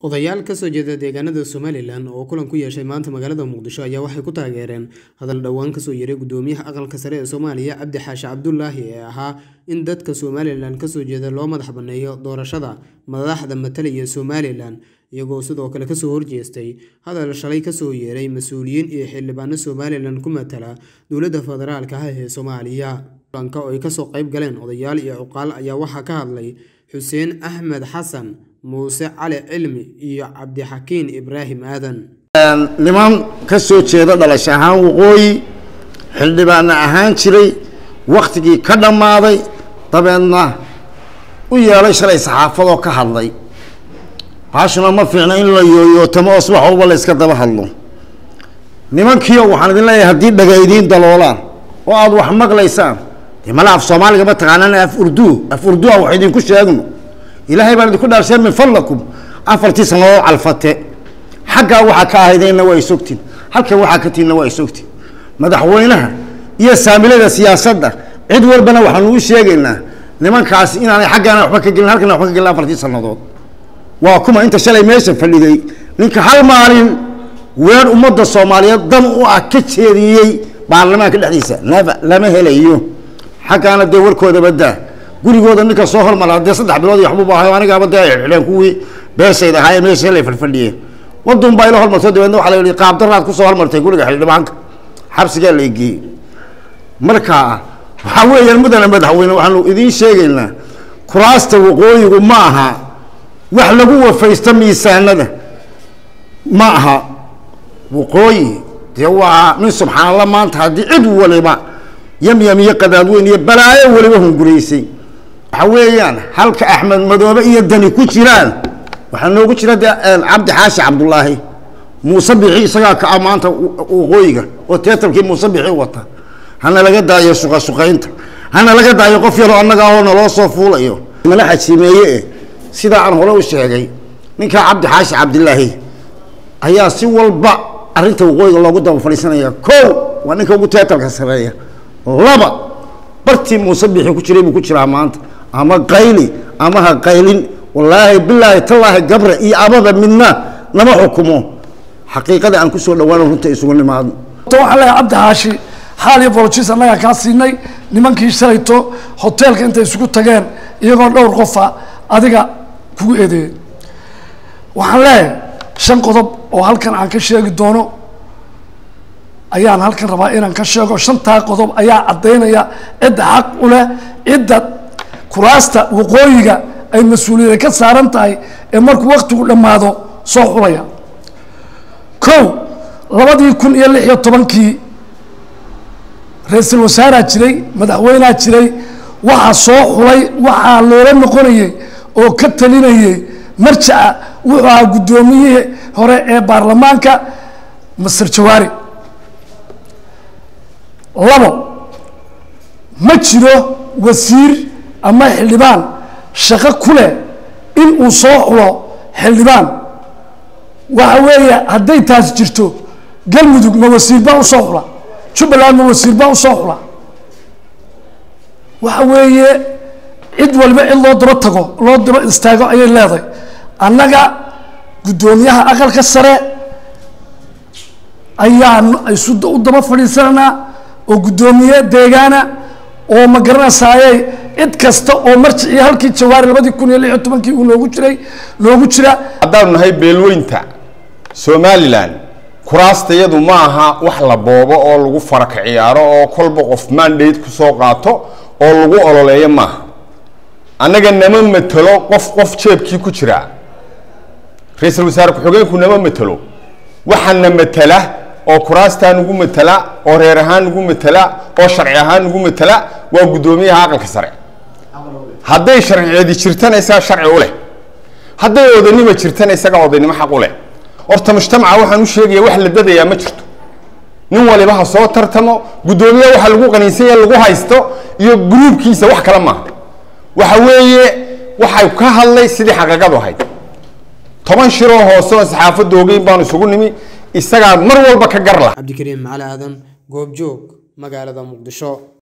Odayaal ka soo jeeda deegaanada Somalilan oo kulan ku yeeshay maanta magaalada Muqdisho ayaa waxay ku taageereen hadal dhowaan kasoo yeeray gudoomiyaha aqalka sare ee Soomaaliya Cabdi Xaashi Cabdulaahi ee ahaa in dadka Somalilan kasoo jeeda loo madax banneeyo doorashada madaxda matalaya Somalilan iyagoo sidoo kale kasoo horjeestay hadal shalay kasoo yeeray mas-uuliyiin iyo xildhibaano Somalilan ku matala dowladda federaalka ah ee Soomaaliya kulanka oo ay kasoo qayb galeen odayaal iyo cuqaal ayaa waxaa ka hadlay xuseen axmed xasan muuse cali cilmi iyo cabdixakiin ibraahim aadan niman ka soo jeeda dhalasho ahaan waqooyi xildhibaana ahaan jiray waktigii ka dhammaaday dabeedna u yeelay shalay saxaafadoo ka hadlay baashuna ma fiicna in la yooyootamo oo subax walba la iska daba hadlo nimankiio waxaan idin leeyahay haddii dhaga idiin daloolaan oo aada wax maqlaysaan dee mala af soomaaliga ma taqaanaan af urdu af urdua wax idinku sheegno ilaahay baan idinku dhaarshay min fadlakum afartii sannadood calfate xaggaa waxaa ka ahaydeenna waa isogtiin halkan waxaa ka tiinna waa isogtiin madaxweynaha iyo saamilada siyaasadda cid walbana waxaanu u sheegaynaa nimankaasi inaanay xaggaana waxba ka gelin halkana waxba ka gelin afartii sannadood waa kuma inta shalay meesha fadhiday ninka hal maalin weer ummadda soomaaliyeed dan u ah ka jeediyey baarlamaanka dhexdiisa lama lama helayo xaggaana dee warkooda badaa gurigooda ninka soo hormara dee saddex bilood iyo waxbuba ahay anigaaba dee ay xidheen kuwii beeshayd ahaayee meesha la fadhfadhiyeen wadun baa ila hormarto dabeedna waxaa la yihi qaabdaraad kusoo hormartay guriga xildhibaanka xabsigaa la geeyey marka waxaa weeyaan mudana madaxweyne waxaanu idiin sheegaynaa kuraasta waqooyigu ma aha wax lagu wafaysto miisaanada ma aha waqooyi dee waa nin subxaanallah maanta haddii cid waliba yamyam iyo qadaadweyn iyo balaayo waliba hunguraysay waxa weeyaan halka axmed madoobe iyo dani ku jiraan waxaa noogu jira de cabdi xaashi cabdulaahi muuse bixi isagaa ka ah maanta waqooyiga oo teetarkii muuse bixi wata hana laga daayo suqasuqaynta hana laga daayo qof yaroo annaga ahoo naloo soo fuulayo mala xajimeeye eh sidaa aan hore u sheegay ninkaa cabdi xaashi cabdilaahi ayaa si walba arrinta waqooyiga loogu daba fadhiisanaya ko waa ninka ugu teetarka sareeya laba bartii muuse bixi ku jiray buu ku jiraa maanta ama qayli ama ha qaylin wallaahi bilaahi tallaahi gabre iyo abada midna nama xukumo xaqiiqada aan kusoo dhawaano runta isugu nimaadno waxaan leeyahay cabdi xaashi xaal iyo bolojis annagaa kaa siinay nimankii shalayto hoteelka intay isugu tageen iyagoo dhowr qofa adiga kugu eedeeyey waxaan leeyahay shan qodob oo halkan aan ka sheegi doono ayaan halkan rabaa inaan ka sheego shantaa qodob ayaa caddaynaya cidda xaq u leh cidda kuraasta waqooyiga ay mas-uuliyada ka saaran tahay ee markuu waktigu dhammaado soo xulaya kow labadii kun iyo lix iyo tobankii ra-iisul wasaaraa jiray madaxweynea jiray waxaa soo xulay waxaa loola noqonayey oo ka talinayey marjaca wuxuu ahaa guddoomiyihii hore ee baarlamaanka master jawaari labo ma jiro wasiir ama xildhibaan shaqo ku leh in uu soo xulo xildhibaan waxa weeye hadday taas jirto galmudug ma wasiirbaa usoo xula jubbaland ma wasiirbaa usoo xula waxa weeye cid walba cid loo daba tago loo daba istaago ayay leedahay annaga guddoomiyaha aqalka sare ayaan isu u daba fadhiisananaa oo guddoomiye deegaana oo ma garanaysaaye cid kasta oo marjicii halkii jawaari labadii kun iyo lix iyo tobankii uu noogu jiray noogu jira haddaanu nahay beelweynta somalilan kuraasta iyadu ma aha wax la boobo oo lagu faraka ciyaaro oo kolba qof mandate kusoo qaato oo lagu ololeeyo maaha annaga nama matelo qof qof jeebkii ku jira ra-iisul wasaare ku-xigeenku nama matelo waxaana matela oo kuraastaa nugu matela oo reer ahaan nugu matela oo sharci ahaan nugu matela waa guddoomiyaha aqalka sare hadday sharciyeedi jirtana isaga sharci u leh hadday odanimo jirtana isaga odaynimo xaq u leh horta mujtamaca waxaan u sheegaya wax la dadayaa ma jirto nin waliba ha soo tartamo guddoomiye waxa lagu qaniinsanya lagu haysto iyo gruubkiisa wax kale maaha waxa weeye waxay ka hadlay sidii xaqiiqadu ahayd toban shiroo hoose oo saxaafadda ogeyn baanu isugu nimi isagaa mar walba ka gar lah cabdikariim macali aadan goobjoog magaalada muqdisho